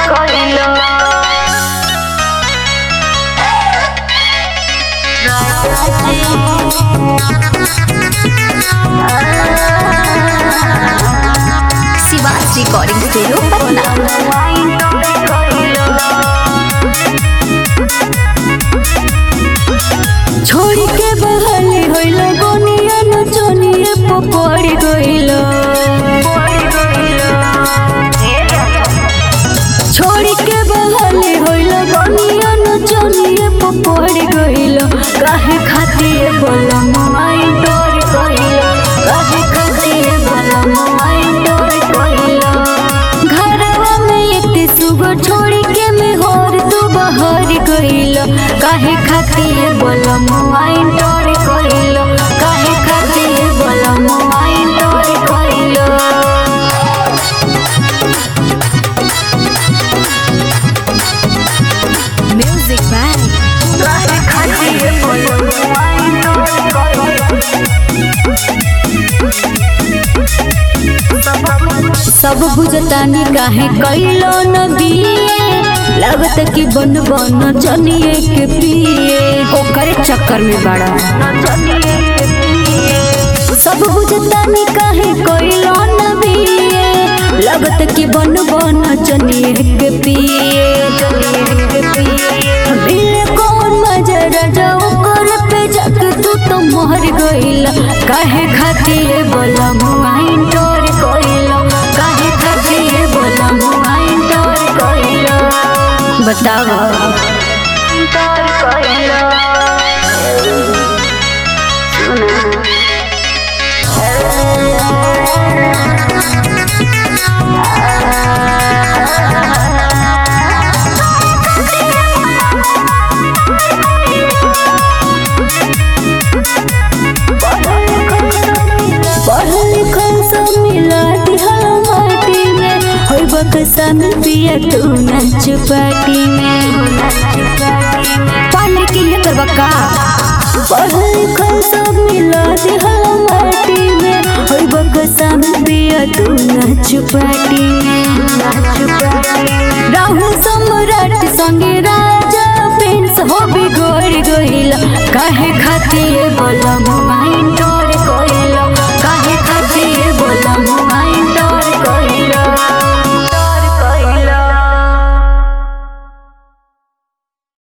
शिवास recording studio Patna छोड़ के बहले होइल गोनिया नचनिए पपड़ी गइल छोड़ के बहले होइल गोनिया नचनिए पपड़ी गइल काहे खातिर बोला माई डोर गइल काहे खातिर बोला माई डोर गइल घरवा में एते सुगर छोड़ के मैं होर तू बहर गइल काहे खातिर बोला माई डोर गइल काहे खातिर बोला माई डोर गइल म्यूजिक बाय सब बुझतानी काहे कैलो न बिए लगत कि बन बन जनिए के पिए ओकरे चक्कर में बड़ा सब बुझतानी काहे कैलो न बिए लगत कि बन बन जनिए के पिए मिले कौन मजा राजा ओकर पे जग तू तो मोहर गइल काहे खातिर बोला मुआइन तोर गइल काहे खातिर बोला मुआइन तोर गइल बतावा पढ़ल लिखल सब मिला दिहल माटी में होई बक्सा में पिया तू नाच पार्टी में पानी के लिए करबा का पढ़ल लिखल सब मिला दिहल माटी में होई बक्सा में पिया तू नाच पार्टी में राहुल सम्राट संगे राजा प्रिंस हो बिगड़ गइल काहे खातिर बोला माइंड